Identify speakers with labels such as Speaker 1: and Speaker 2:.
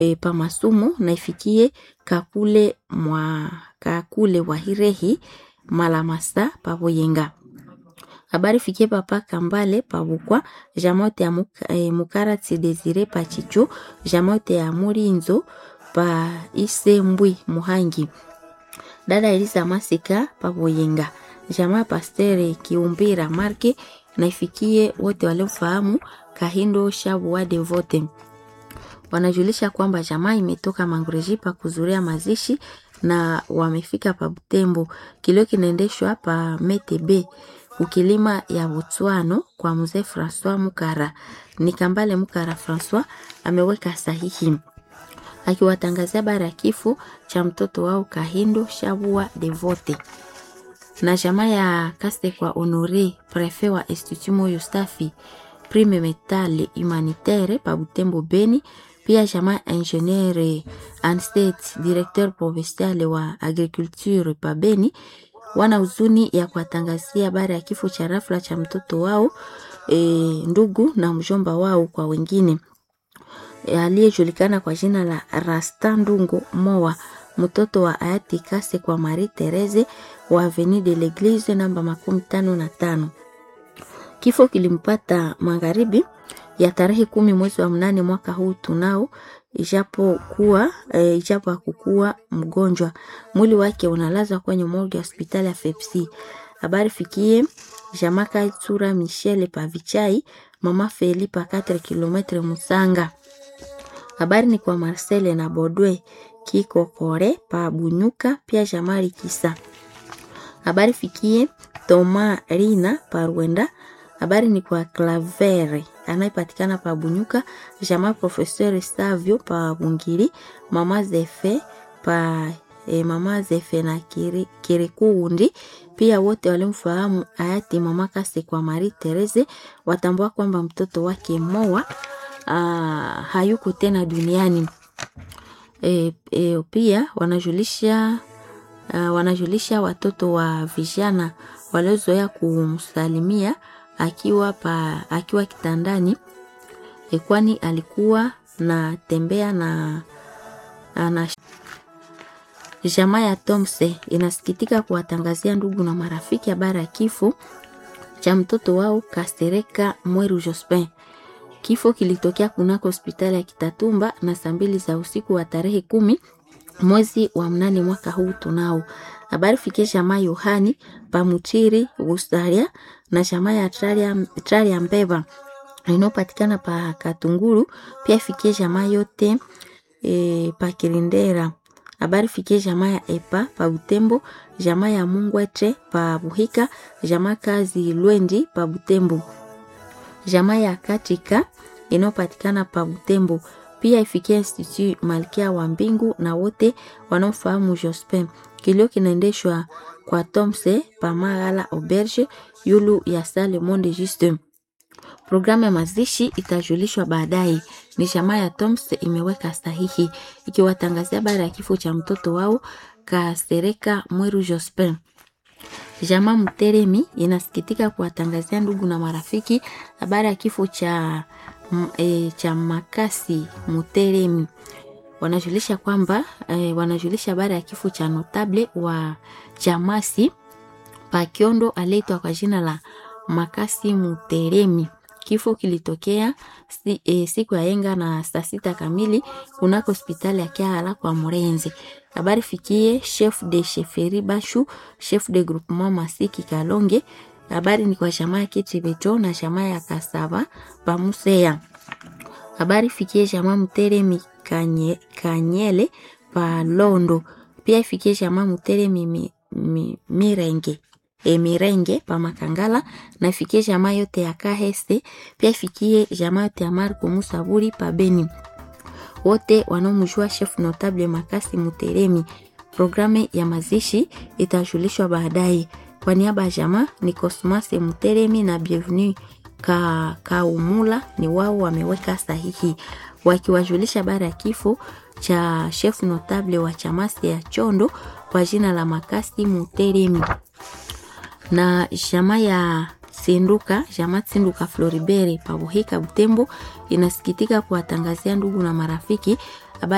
Speaker 1: e, pa masumu na ifikie kakule mwa kakule wahirehi malamasa pa Buyenga. Habari fikie papa Kambale pa Bukwa jamote ya muka, e, Mukarati Desire pa Chicho jamote ya Murinzo pa Isembwi Muhangi. Dada Elisa Masika pa Buyenga. Jamaa Pastere Kiumbira Marke na ifikie wote waliofahamu Kahindo Shabu wa Devote. Wanajulisha kwamba jamaa imetoka Mangureji pa kuzuria mazishi na wamefika pa Butembo. Kilio kinaendeshwa pa Metebe ukilima ya Botswano kwa mzee Francois Mukara. Ni Kambale Mukara Francois ameweka sahihi akiwatangazia habari ya kifo cha mtoto wao Kahindo Shabua Devote na jamaa ya Kaste kwa Honore prefe wa Institut Moyo Safi prime metale humanitaire pa Butembo Beni, pia jamaa ingenieur Anstet directeur provincial wa agriculture pa Beni wana huzuni ya kuwatangazia habari ya kifo cha rafla cha mtoto wao e, ndugu na mjomba wao kwa wengine e, aliyejulikana kwa jina la Rasta Ndungo Moa mtoto wa hayati Kase kwa Marie Therese wa Avenue de l'Eglise namba makumi tano na tano. Kifo kilimpata magharibi ya tarehe kumi mwezi wa mnane mwaka huu tunao, ijapo kuwa e, ijapo hakukuwa mgonjwa. Mwili wake unalazwa kwenye morgue ya hospitali ya Fepsi. Habari fikie Jamaka Tsura Michele Pavichai, mama Felipa 4 km Musanga. Habari ni kwa Marcel na Bodwe Kiko Kore pa Bunyuka, pia Jamari Kisa. Habari fikie Toma Rina pa Rwenda. Habari ni kwa Clavere anayepatikana pa Bunyuka, Jama Professeur Savio pa Bungiri, mama Zefe pa e, mama Zefe na Kiri, Kirikuundi. Pia wote walimfahamu hayati mama Kase kwa Marie Therese watambua kwamba mtoto wake Moa aa, hayuko tena duniani. E, e, pia wanajulisha uh, wanajulisha watoto wa vijana waliozoea kumsalimia akiwa pa, akiwa kitandani e, kwani alikuwa na tembea na, na jamaa ya Tomse inasikitika kuwatangazia ndugu na marafiki habari ya kifo cha mtoto wao Kastereka Mweru Jospin. Kifo kilitokea kunako hospitali ya Kitatumba na saa mbili za usiku wa tarehe kumi mwezi wa mnane mwaka huu tunao. Habari fikie jamaa Yohani Pamutiri Gustaria na jamaa ya Traria Mbeba inayopatikana pa Katunguru, pia fikie jamaa yote e, pa Kirindera. Habari fikie jamaa ya Epa pa Butembo, jamaa ya Mungwete pa Buhika, jamaa kazi Lwendi pa Butembo, jamaa ya Katika inayopatikana pa Butembo pia ifikia Institut Malkia wa Mbingu na wote wanaofahamu Jospin. Kilio kinaendeshwa kwa Tomse Pamagala Auberge yulu ya Sale Monde Juste. Programu ya mazishi itajulishwa baadaye. Ni jamaa ya Tomse imeweka sahihi ikiwatangazia habari ya kifo cha mtoto wao Kasereka Mweru Jospin. Jamaa Mteremi inasikitika kuwatangazia ndugu na marafiki habari ya kifo cha e, cha Makasi Muteremi. Wanajulisha kwamba e, wanajulisha habari ya kifo cha notable wa Chamasi Pakiondo aliyeitwa kwa jina la Makasi Muteremi. Kifo kilitokea si, e, siku ya yenga na saa sita kamili kunako hospitali ya Kiala kwa Murenzi. Habari fikie chef de chefferie Bashu, chef de groupement Masiki Kalonge. Habari ni kwa jamaa ya Kitibeto na jamaa ya Kasaba Pamusea. Habari fikie jamaa Mteremi Kanye, Kanyele pa Londo. Pia ifikie jamaa Mteremi mi, mi, Mirenge e Mirenge pa Makangala na ifikie jamaa yote ya Kahese. Pia ifikie jamaa yote ya Marko Musaburi pa Beni wote wanaomjua chef notable Makasi Muteremi. Programu ya mazishi itajulishwa baadaye. Kwa niaba ya jamaa ni Cosmas Muteremi na Bienvenue ka Kaumula, ni wao wameweka sahihi wakiwajulisha habari ya kifo cha chef notable wa chamasi ya Chondo kwa jina la Makasi Muteremi na jamaa ya Sinduka jamaa Sinduka Floribert Pabuhika Butembo inasikitika kuwatangazia ndugu na marafiki